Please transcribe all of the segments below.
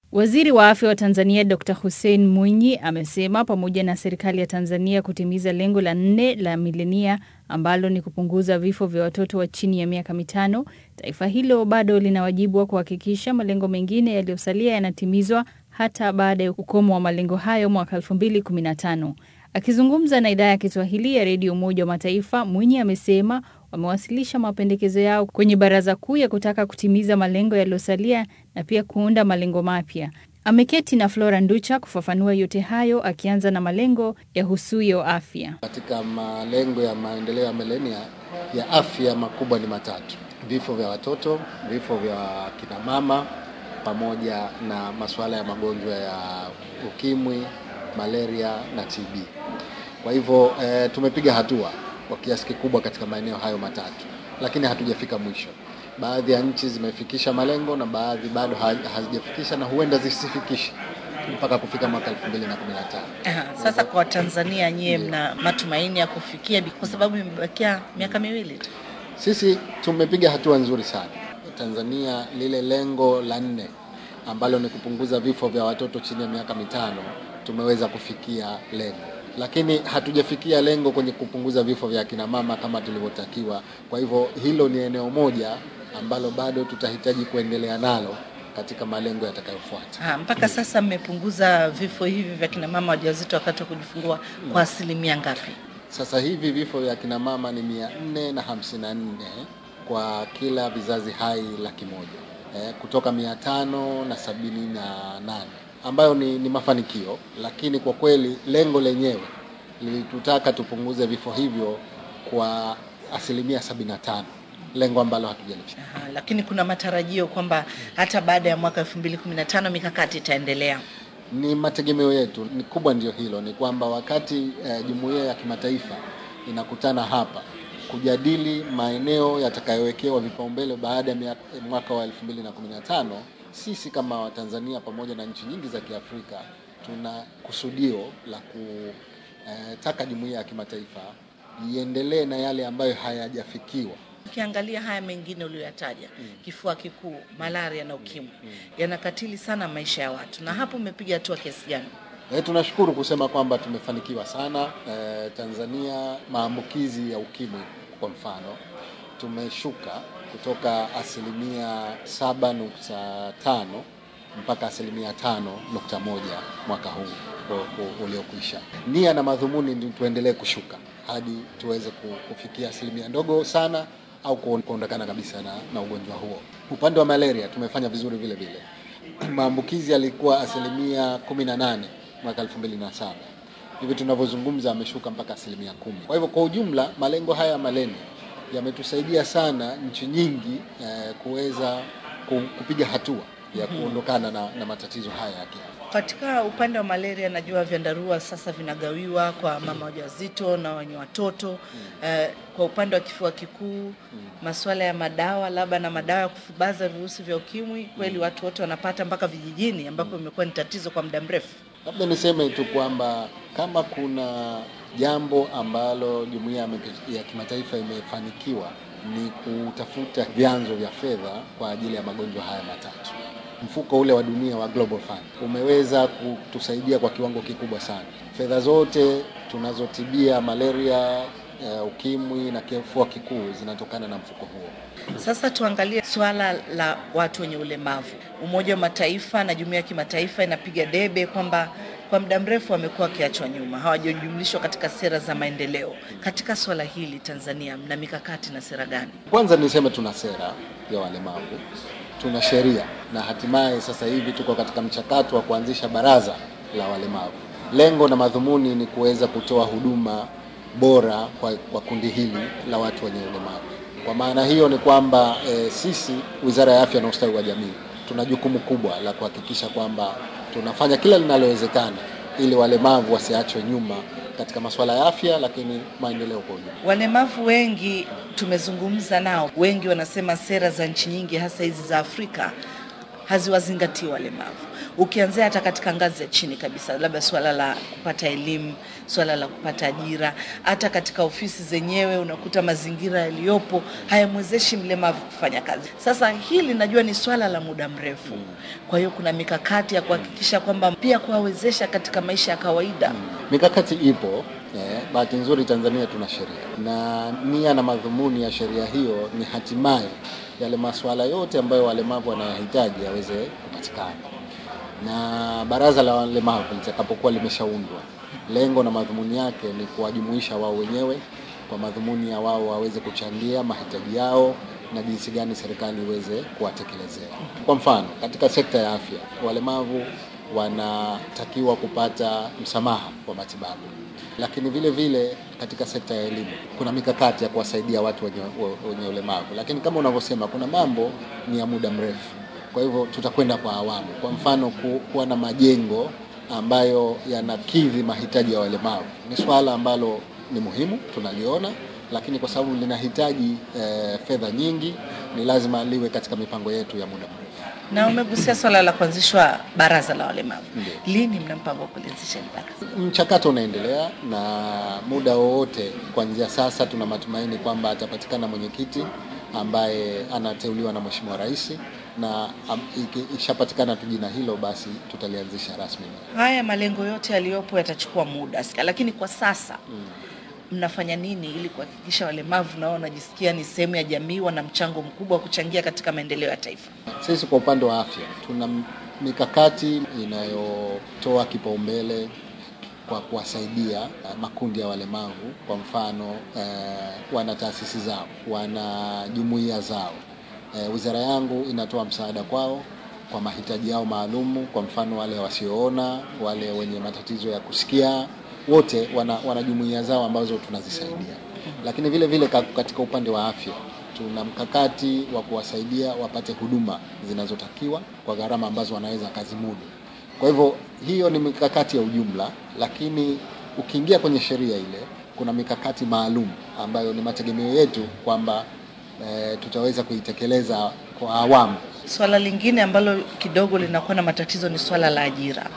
Waziri wa afya wa Tanzania Dr Hussein Mwinyi amesema pamoja na serikali ya Tanzania kutimiza lengo la nne la milenia ambalo ni kupunguza vifo vya watoto wa chini ya miaka mitano, taifa hilo bado lina wajibu wa kuhakikisha malengo mengine yaliyosalia yanatimizwa hata baada ya ukomo wa malengo hayo mwaka 2015. Akizungumza na idhaa ya Kiswahili ya redio Umoja wa Mataifa, Mwinyi amesema wamewasilisha mapendekezo yao kwenye Baraza Kuu ya kutaka kutimiza malengo yaliyosalia na pia kuunda malengo mapya. Ameketi na Flora Nducha kufafanua yote hayo, akianza na malengo ya husuyo afya. Katika malengo ya maendeleo ya milenia ya afya makubwa ni matatu: vifo vya watoto, vifo vya kina mama, pamoja na masuala ya magonjwa ya ukimwi, malaria na TB. Kwa hivyo e, tumepiga hatua kwa kiasi kikubwa katika maeneo hayo matatu, lakini hatujafika mwisho. Baadhi ya nchi zimefikisha malengo na baadhi bado hazijafikisha na huenda zisifikishe mpaka kufika mwaka 2015. Aha, sasa kwa Tanzania nyie mna matumaini ya kufikia kwa sababu imebakia miaka miwili tu? Sisi tumepiga hatua nzuri sana. Tanzania lile lengo la nne ambalo ni kupunguza vifo vya watoto chini ya miaka mitano tumeweza kufikia lengo lakini hatujafikia lengo kwenye kupunguza vifo vya kina mama kama tulivyotakiwa. Kwa hivyo hilo ni eneo moja ambalo bado tutahitaji kuendelea nalo katika malengo yatakayofuata. Ha, mpaka sasa mmepunguza vifo hivi vya kina mama wajawazito wakati wa kujifungua kwa asilimia ngapi? Sasa hivi vifo vya kina mama ni mia nne na hamsini na nne kwa kila vizazi hai laki moja eh, kutoka mia tano na sabini na nane ambayo ni, ni mafanikio, lakini kwa kweli lengo lenyewe lilitutaka tupunguze vifo hivyo kwa asilimia 75, lengo ambalo hatujalifikia. Lakini kuna matarajio kwamba hata baada ya mwaka 2015 mikakati itaendelea. Ni mategemeo yetu ni kubwa, ndio hilo, ni kwamba wakati eh, jumuiya ya kimataifa inakutana hapa kujadili maeneo yatakayowekewa vipaumbele baada ya mwaka wa 2015 sisi kama Watanzania pamoja na nchi nyingi za Kiafrika tuna kusudio la kutaka jumuiya ya kimataifa iendelee na yale ambayo hayajafikiwa. Ukiangalia haya mengine uliyoyataja, mm. kifua kikuu, malaria na ukimwi mm. yanakatili sana maisha ya watu, na hapo umepiga hatua kiasi gani? E, tunashukuru kusema kwamba tumefanikiwa sana. E, Tanzania maambukizi ya ukimwi kwa mfano tumeshuka kutoka asilimia 7.5 mpaka asilimia 5.1 mwaka huu uliokwisha. Nia na madhumuni ni tuendelee kushuka hadi tuweze kufikia asilimia ndogo sana au kuondokana kabisa na, na ugonjwa huo. Upande wa malaria tumefanya vizuri vile vile. Maambukizi yalikuwa asilimia 18 mwaka 2007 hivi tunavyozungumza ameshuka mpaka asilimia kumi. Kwa hivyo kwa ujumla malengo haya ya malenia yametusaidia sana nchi nyingi eh, kuweza kupiga hatua ya kuondokana na, na matatizo haya ya kiafya. Katika upande wa malaria, najua vyandarua sasa vinagawiwa kwa mama wajawazito na wenye watoto mm. Eh, kwa upande wa kifua kikuu mm. masuala ya madawa labda na madawa ya kufubaza virusi vya ukimwi kweli mm. watu wote wanapata mpaka vijijini ambapo imekuwa ni tatizo kwa muda mrefu. Labda niseme tu kwamba kama kuna jambo ambalo jumuiya ya kimataifa imefanikiwa ni kutafuta vyanzo vya fedha kwa ajili ya magonjwa haya matatu. Mfuko ule wa dunia wa Global Fund umeweza kutusaidia kwa kiwango kikubwa sana. Fedha zote tunazotibia malaria, uh, ukimwi na kifua kikuu zinatokana na mfuko huo. Sasa tuangalie swala la watu wenye ulemavu. Umoja wa Mataifa na jumuiya ya kimataifa inapiga debe kwamba kwa muda mrefu wamekuwa wakiachwa nyuma, hawajajumlishwa katika sera za maendeleo. Katika swala hili Tanzania mna mikakati na sera gani? Kwanza niseme tuna sera ya walemavu, tuna sheria na hatimaye sasa hivi tuko katika mchakato wa kuanzisha baraza la walemavu. Lengo na madhumuni ni kuweza kutoa huduma bora kwa, kwa kundi hili la watu wenye ulemavu. Kwa maana hiyo ni kwamba e, sisi Wizara ya Afya na Ustawi wa Jamii tuna jukumu kubwa la kuhakikisha kwamba tunafanya kila linalowezekana ili walemavu wasiachwe nyuma katika masuala ya afya, lakini maendeleo kwa ujumla. Walemavu wengi tumezungumza nao, wengi wanasema sera za nchi nyingi hasa hizi za Afrika haziwazingatii walemavu. Ukianzia hata katika ngazi ya chini kabisa, labda suala la kupata elimu, suala la kupata ajira, hata katika ofisi zenyewe unakuta mazingira yaliyopo hayamwezeshi mlemavu kufanya kazi. Sasa hili najua ni swala la muda mrefu, kwa hiyo kuna mikakati ya kuhakikisha kwamba pia kuwawezesha katika maisha ya kawaida. Mikakati ipo. Eh, bahati nzuri Tanzania tuna sheria na nia na madhumuni ya sheria hiyo ni hatimaye yale masuala yote ambayo walemavu wanayahitaji yaweze kupatikana, na baraza la walemavu litakapokuwa limeshaundwa, lengo na madhumuni yake ni kuwajumuisha wao wenyewe kwa madhumuni ya wao waweze kuchangia mahitaji yao na jinsi gani serikali iweze kuwatekelezea. Kwa mfano, katika sekta ya afya, walemavu wanatakiwa kupata msamaha wa matibabu, lakini vile vile katika sekta ya elimu kuna mikakati ya kuwasaidia watu wenye, wenye ulemavu, lakini kama unavyosema, kuna mambo ni ya muda mrefu. Kwa hivyo tutakwenda kwa awamu. Kwa mfano, ku, kuwa na majengo ambayo yanakidhi mahitaji ya walemavu ni swala ambalo ni muhimu, tunaliona lakini kwa sababu linahitaji eh, fedha nyingi, ni lazima liwe katika mipango yetu ya muda mrefu. Na umegusia swala la kuanzishwa baraza la walemavu, Ndiyo. lini mna mpango wa kulianzisha hili baraza? Mchakato unaendelea na muda wowote kuanzia sasa, tuna matumaini kwamba atapatikana mwenyekiti ambaye anateuliwa na Mheshimiwa Rais, na am- iki- ikishapatikana tu jina hilo, basi tutalianzisha rasmi. Haya malengo yote yaliyopo yatachukua muda, lakini kwa sasa mnafanya nini ili kuhakikisha walemavu nao wanajisikia ni sehemu ya jamii, wana mchango mkubwa wa kuchangia katika maendeleo ya taifa? Sisi kwa upande wa afya tuna m- mikakati inayotoa kipaumbele kwa kuwasaidia eh, makundi ya walemavu. Kwa mfano eh, wana taasisi zao, wana jumuiya zao. Eh, wizara yangu inatoa msaada kwao kwa mahitaji yao maalumu. Kwa mfano wale wasioona, wale wenye matatizo ya kusikia, wote wana, wana jumuiya zao ambazo tunazisaidia. Lakini vile vile ka- katika upande wa afya tuna mkakati wa kuwasaidia wapate huduma zinazotakiwa kwa gharama ambazo wanaweza kazimudu. Kwa hivyo hiyo ni mikakati ya ujumla, lakini ukiingia kwenye sheria ile kuna mikakati maalum ambayo ni mategemeo yetu kwamba e, tutaweza kuitekeleza kwa awamu. Swala lingine ambalo kidogo linakuwa na matatizo ni swala la ajira,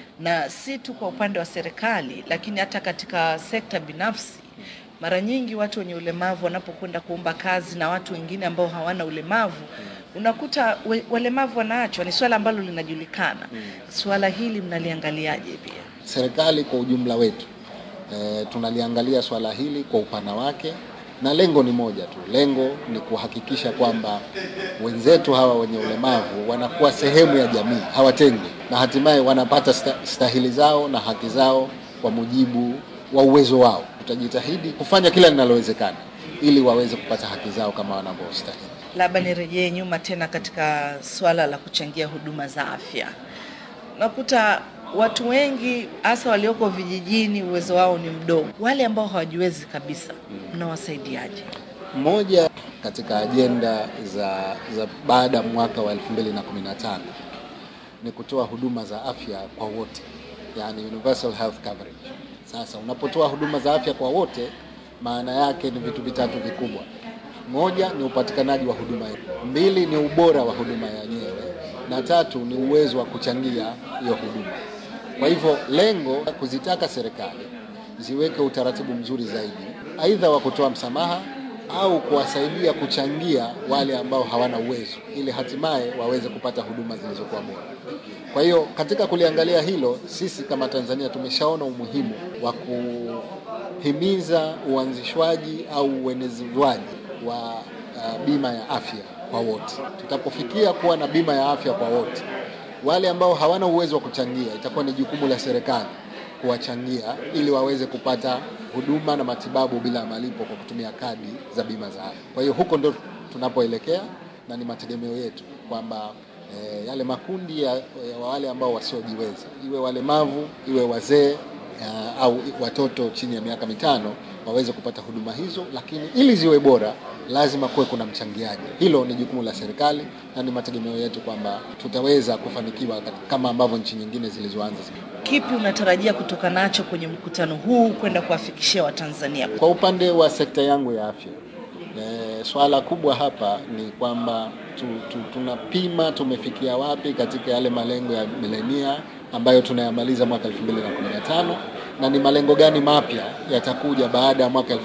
na si tu kwa upande wa serikali, lakini hata katika sekta binafsi. Mara nyingi watu wenye ulemavu wanapokwenda kuomba kazi na watu wengine ambao hawana ulemavu, unakuta we, walemavu wanaachwa. Ni swala ambalo linajulikana. Swala hili mnaliangaliaje pia? Serikali kwa ujumla wetu e, tunaliangalia swala hili kwa upana wake, na lengo ni moja tu. Lengo ni kuhakikisha kwamba wenzetu hawa wenye ulemavu wanakuwa sehemu ya jamii, hawatengwi, na hatimaye wanapata sta, stahili zao na haki zao kwa mujibu wa uwezo wao. Tutajitahidi kufanya kila linalowezekana ili waweze kupata haki zao kama wanavyostahili. Labda nirejee nyuma tena katika swala la kuchangia huduma za afya. Nakuta watu wengi hasa walioko vijijini uwezo wao ni mdogo. Wale ambao hawajiwezi kabisa, mnawasaidiaje? Moja katika ajenda za, za baada ya mwaka wa 2015 ni kutoa huduma za afya kwa wote, yani universal health coverage. Sasa unapotoa huduma za afya kwa wote, maana yake ni vitu vitatu vikubwa. Moja ni upatikanaji wa huduma, mbili ni ubora wa huduma yenyewe, na tatu ni uwezo wa kuchangia hiyo huduma. Kwa hivyo lengo kuzitaka serikali ziweke utaratibu mzuri zaidi, aidha wa kutoa msamaha au kuwasaidia kuchangia wale ambao hawana uwezo, ili hatimaye waweze kupata huduma zilizokuwa bora. Kwa hiyo katika kuliangalia hilo, sisi kama Tanzania tumeshaona umuhimu wa kuhimiza uanzishwaji au uenezwaji wa uh, bima ya afya kwa wote. Tutapofikia kuwa na bima ya afya kwa wote, wale ambao hawana uwezo wa kuchangia, itakuwa ni jukumu la serikali kuwachangia ili waweze kupata huduma na matibabu bila malipo kwa kutumia kadi za bima za afya. Kwa hiyo huko ndo tunapoelekea na ni mategemeo yetu kwamba e, yale makundi ya, ya wale ambao wasiojiweza, iwe walemavu, iwe wazee uh, au watoto chini ya miaka mitano waweze kupata huduma hizo, lakini ili ziwe bora lazima kuwe kuna mchangiaji. Hilo ni jukumu la serikali na ni mategemeo yetu kwamba tutaweza kufanikiwa kama ambavyo nchi nyingine zilizoanza. Kipi unatarajia kutoka nacho kwenye mkutano huu kwenda kuwafikishia Watanzania? Kwa upande wa sekta yangu ya afya, e, swala kubwa hapa ni kwamba tu, tu, tunapima tumefikia wapi katika yale malengo ya milenia ambayo tunayamaliza mwaka 2015 na ni malengo gani mapya yatakuja baada ya mwaka 2015.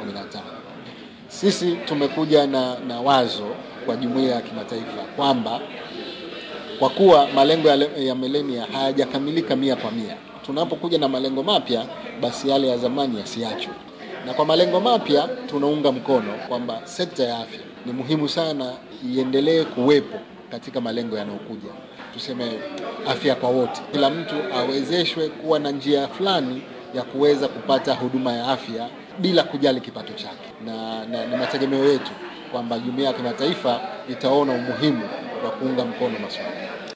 Sisi tumekuja na, na wazo kwa jumuiya ya kimataifa kwamba kwa kuwa malengo ya, ya milenia hayajakamilika mia kwa mia, tunapokuja na malengo mapya, basi yale ya zamani yasiachwe. Na kwa malengo mapya tunaunga mkono kwamba sekta ya afya ni muhimu sana iendelee kuwepo katika malengo yanayokuja, tuseme afya kwa wote, kila mtu awezeshwe kuwa na njia fulani ya kuweza kupata huduma ya afya bila kujali kipato chake, na, na ni mategemeo yetu kwamba jumuiya ya kimataifa itaona umuhimu wa kuunga mkono masuala